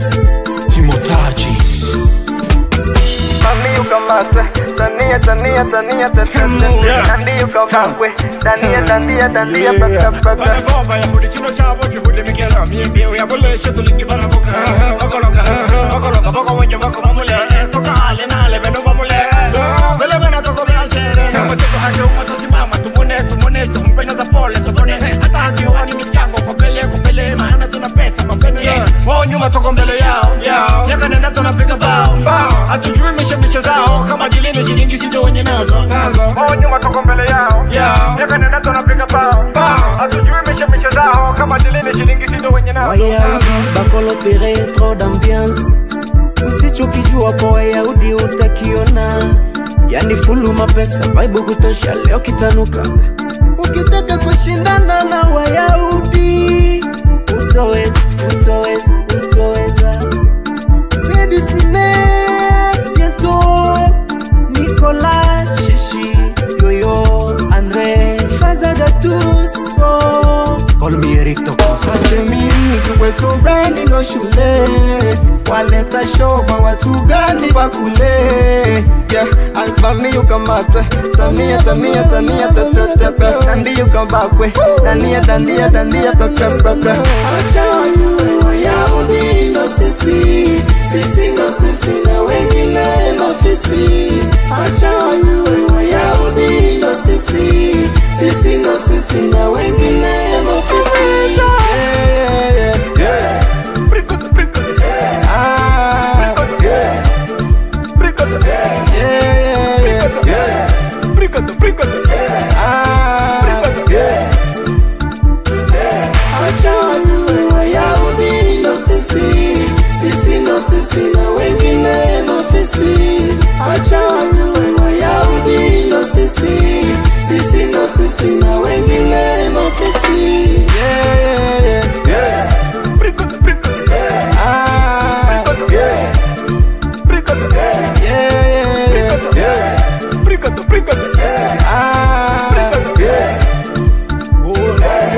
Timotagis. Mami ukamatwe Tania tania tania tania Tandi ukamakwe Tania tania tania paka paka Barabomba yahudi chino chabo gihudi mikela miembie uyaboleshe tulingi baraboka Okoloka, okoloka boko wenye boko mamule Toka ale nale beno mamule Vele vena toko vya shere Nama cheto hake umato simama tumune tumune Tumpena za pole sabone Hata haki wani michango kwa mbele kwa mbele Maana tuna pesa mapene Wao nyuma toko mbele yao Miaka nenda tunapiga bao Hatujui mishe mishe zao Kama jilini shilingi sijo wenye nazo Wao nyuma toko mbele yao Miaka nenda tunapiga bao Hatujui mishe mishe zao Kama jilini shilingi sijo wenye nazo Wayahudi bakolotere trop d'ambiance, usichokijua kwa Wayahudi utakiona, yani fulu mapesa vibe kutosha, leo kitanuka. Ukitaka kushindana na Wayahudi utoweza, utoweza, utoweza. Medicine bientôt, Nicolas Chichi, Yoyo, André, Faza Gattuso, call me Eric Tokos. Watemi mtu kwetu brandi ndo shule waleta shoba watu gani bakule yeah, alfami ukamatwe tania tania tania tatatata tandi ukabakwe tania tania tania pakapaka acha wajue wayahudi ndo sisi sisi ndo sisi na wengine mafisi acha wajue wayahudi ndo sisi sisi ndo sisi na wengine mafisi yeah, yeah, yeah. Bricota, bricota. Ah, yeah. Bricota. Yeah, yeah, yeah. Bricota, bricota. Ah, yeah. Acha wajue Wayahudi ndo sisi, sisi ndo sisi na wengine mafisi. Acha wajue Wayahudi ndo sisi, sisi ndo sisi na wengine mafisi. Yeah, yeah, yeah, yeah. Bricota, bricota. Ah, yeah. Bricota. Yeah, yeah, yeah, yeah. Bricota, bricota. Ah, yeah. Oh,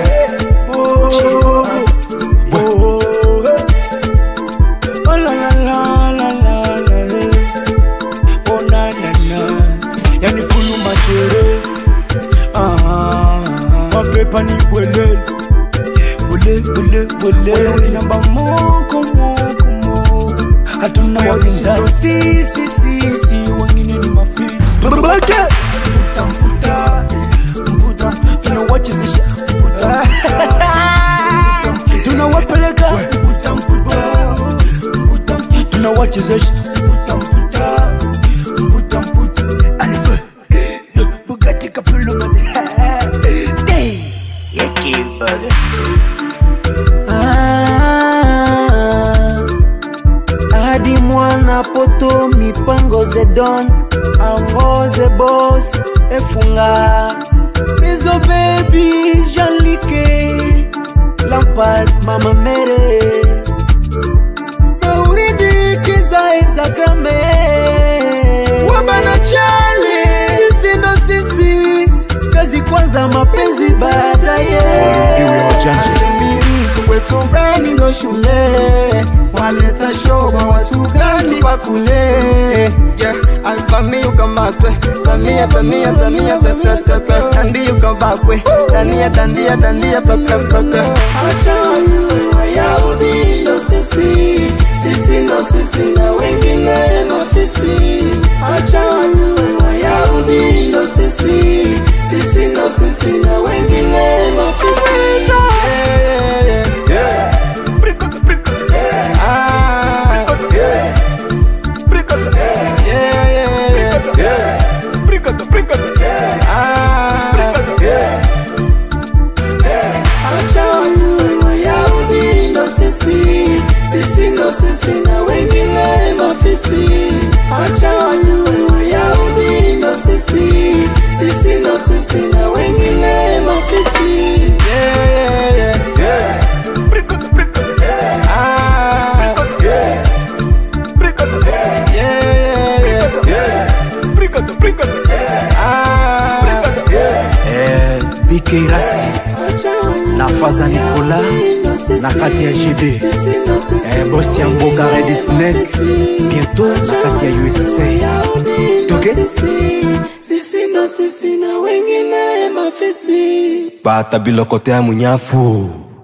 oh, oh, Oh la la la la la la eh. Oh na na na Yani fulu machere ah, Mapepa ni bwele Bwele bwele bwele Namba moko moko moko Hatuna wapinzani Si si si si Wengine ni mafi Babake Mputa mputa Mputa Tunawachezesha Mputa tunawapeleka mputa mputa mputa tunawachezesha mputa mputa mputa mputa anive Bugatti kapulu made Hey, yeki bade Ah, hadi mwana poto mipango zedon angoze bos efunga mizo baby jalike lampad mama mere mauridi kiza izagame wabana chale sisi ndo sisi kazi kwanza mapenzi baadaye Asemi mtu kwetu brani ndo shule waleta shoba watu gani bakule yeah, alfami ukamatwe tania tania tania tatatata tandi ukabakwe tania tandia tandia paka paka acha wajue wayahudi ndo sisi sisi ndo sisi na wengine mafisi acha wajue wayahudi ndo sisi sisi ndo sisi na wengine mafisi yeah, yeah, yeah, yeah. Bricota, bricota. Ah, yeah. Bricota. Yeah, yeah, yeah, yeah. Bricota, bricota. Ah, yeah. Acha wajue Wayahudi ndo sisi, sisi ndo sisi na wengine mafisi. Acha wajue Wayahudi ndo sisi, sisi ndo sisi na wengine mafisi. Yeah, yeah, yeah, yeah. Bricota, bricota. Ah, yeah. Bricota. Yeah, yeah, yeah, yeah. Bricota, bricota. Ah, yeah. eh, BK Rasi Acha wajue na Faza Nikola ndo na kati ya gd eh, bosi ya mboka red snack bientôt na kati ya usa toke sisi ndo sisi na wengine mafisi bata biloko te ya munyafu